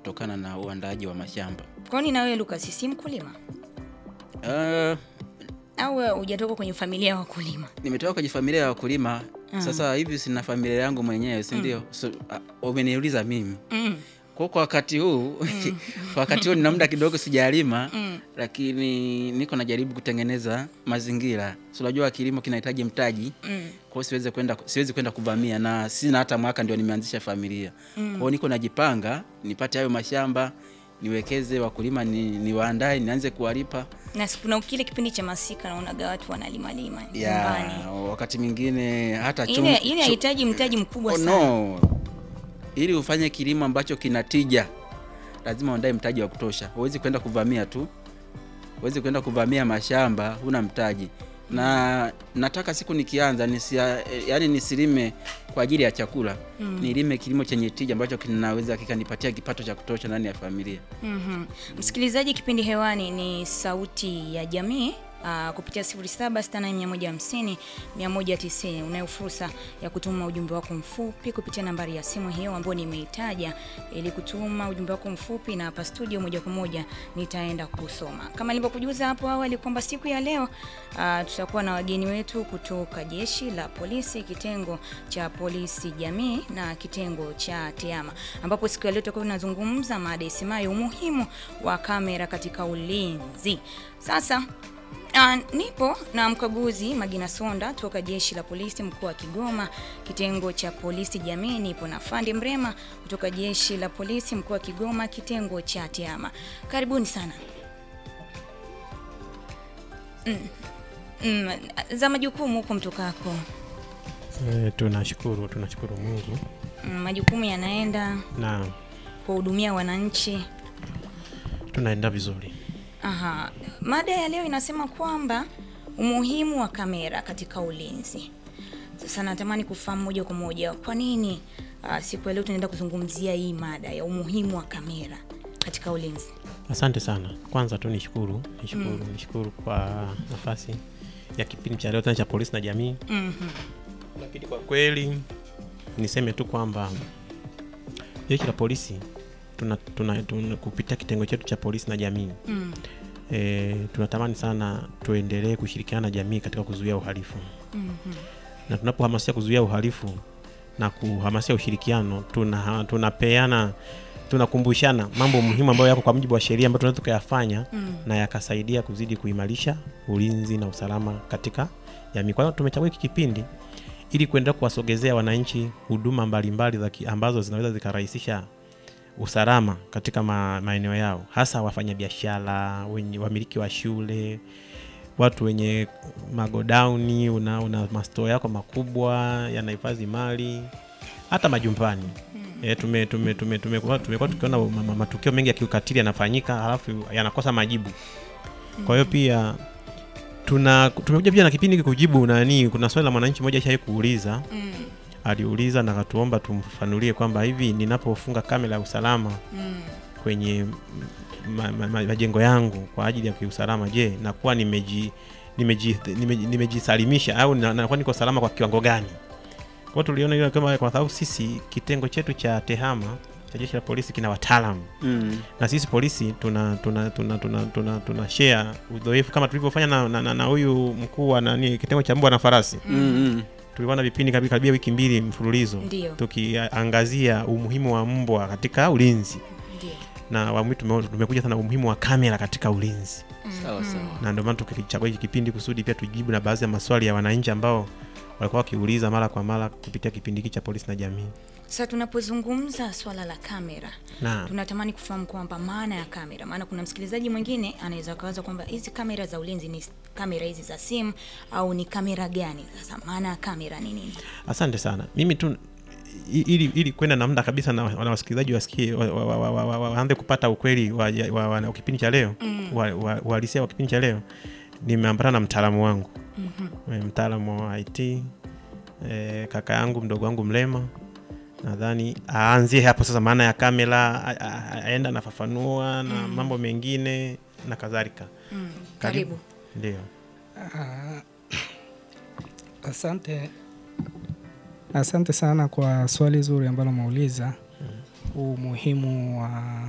kutokana na uandaaji wa mashamba. Kwani na wewe Lucas si mkulima Uh, au wewe hujatoka kwenye familia ya wakulima? nimetoka kwenye familia ya wakulima sasa hivi sina familia yangu mwenyewe si ndio? So, uh, umeniuliza mimi Mm. kwa kwa wakati huu kwa wakati huu nina muda kidogo sijalima lakini niko najaribu kutengeneza mazingira. Si unajua kilimo kinahitaji mtaji Mm. kwa hiyo siwezi kwenda siwezi kwenda kuvamia na sina hata mwaka ndio nimeanzisha familia. Kwa hiyo niko najipanga nipate hayo mashamba niwekeze, wakulima ni, niwaandae nianze kuwalipa Na si kuna kile kipindi cha masika naonaga watu wanalima lima ya nyumbani. wakati mwingine hata chum- Ile ile chu- hahitaji mtaji mkubwa Oh, sana. no. Ili ufanye kilimo ambacho kina tija, lazima uandae mtaji wa kutosha. Huwezi kwenda kuvamia tu, huwezi kwenda kuvamia mashamba huna mtaji. Na nataka siku nikianza nisia, yani nisilime kwa ajili ya chakula nilime kilimo chenye tija ambacho kinaweza kikanipatia kipato cha kutosha ndani ya familia. Mhm. Msikilizaji, kipindi hewani ni Sauti ya Jamii. Uh, kupitia 0768150190 unayo fursa ya kutuma ujumbe wako mfupi kupitia nambari ya simu hiyo ambayo nimeitaja ili kutuma ujumbe wako mfupi, na hapa studio moja kwa moja nitaenda kusoma kama nilivyokujuza hapo awali kwamba siku ya leo uh, tutakuwa na wageni wetu kutoka jeshi la polisi kitengo cha polisi jamii na kitengo cha TEHAMA ambapo siku ya leo tutakuwa tunazungumza mada isemayo umuhimu wa kamera katika ulinzi. Sasa Uh, nipo na mkaguzi Magina Sonda toka jeshi la polisi mkoa wa Kigoma kitengo cha polisi jamii. Nipo na Fandi Mrema kutoka jeshi la polisi mkoa wa Kigoma kitengo cha TEHAMA. Karibuni sana. Mm. Mm. Za majukumu huko mtokako, E, tunashukuru tunashukuru Mungu mm, majukumu yanaenda na kuwahudumia wananchi. tunaenda vizuri. Aha. Mada ya leo inasema kwamba umuhimu wa kamera katika ulinzi. Sasa natamani kufahamu moja kwa moja kwa nini uh, siku ya leo tunaenda kuzungumzia hii mada ya umuhimu wa kamera katika ulinzi. Asante sana. Kwanza tu nishukuru nishukuru nishukuru kwa nafasi ya kipindi cha leo tena cha polisi na jamii. Mhm. Lakini kwa kweli niseme tu kwamba jeshi la polisi tuna, tuna, tuna kupitia kitengo chetu cha polisi na jamii Mm. e, tunatamani sana tuendelee kushirikiana na jamii katika kuzuia uhalifu Mhm. na tunapohamasisha kuzuia uhalifu na kuhamasisha ushirikiano tuna tunapeana tunakumbushana mambo muhimu ambayo yako kwa mujibu wa sheria ambayo tunaweza tukayafanya Mm. na yakasaidia kuzidi kuimarisha ulinzi na usalama katika jamii. Kwa hiyo tumechagua hiki kipindi ili kuendelea kuwasogezea wananchi huduma mbalimbali za ki- ambazo zinaweza zikarahisisha usalama katika ma, maeneo yao, hasa wafanyabiashara, wenye wamiliki wa shule, watu wenye magodauni, una, una masto yako makubwa yanahifadhi mali, hata majumbani E, tume tume tume tumekuwa tumekuwa tukiona ma- ma- matukio mengi ya kiukatili yanafanyika halafu yanakosa majibu. Kwa hiyo pia tuna tumekuja pia na kipindi hiki kujibu nani, kuna swali la mwananchi mmoja shai kuuliza, Mm. aliuliza na akatuomba tumfafanulie kwamba hivi ninapofunga kamera ya usalama Mm. kwenye ma, ma, ma, majengo yangu kwa ajili ya kiusalama, je, nakuwa nimeji nimeji nimeji- nimejisalimisha au na- nakuwa niko salama kwa kiwango gani? Kwa hiyo tuliona hilo kama kwa sababu sisi kitengo chetu cha TEHAMA cha jeshi la polisi kina wataalamu Mm. na sisi polisi tuna tuna tuna tuna, tuna, tuna share uzoefu kama tulivyofanya na, na, na, na huyu mkuu wa nani kitengo cha mbwa na farasi. Mm. Mm. Tulikuwa na vipindi kabi- karibia wiki mbili mfululizo Ndio. tukiangazia umuhimu wa mbwa katika ulinzi Ndio. na awamu hii tume- tumekuja sana umuhimu wa kamera katika ulinzi, Sawa sawa. na ndio maana tukilichagua hiki kipindi kusudi pia tujibu na baadhi ya maswali ya wananchi ambao walikuwa wakiuliza mara kwa mara kupitia kipindi hiki cha polisi na jamii. Sasa tunapozungumza swala la kamera Na tunatamani kufahamu kwamba maana ya kamera, maana kuna msikilizaji mwingine anaweza kawaza kwamba hizi kamera za ulinzi ni kamera hizi za simu au ni kamera gani? Sasa maana ya kamera ni nini? asante sana. Mimi tu i- ili, ili kwenda na muda kabisa na, na wasikilizaji wasikie wa- wa- wa- wa- wa- waanze kupata ukweli wa, wa, wa, wa kipindi cha leo Mm. wa- wa- uhalisia wa kipindi cha leo, nimeambatana na mtaalamu wangu Mhm. Eh, mtaalamu wa IT eh, kaka yangu mdogo wangu mlema nadhani aanzie hapo sasa, maana ya kamera, a- a- aenda anafafanua na mambo mengine na kadhalika. Mm. Karibu. Karibu. Ndio. Ah, Asante, asante sana kwa swali zuri ambalo umeuliza, umuhimu wa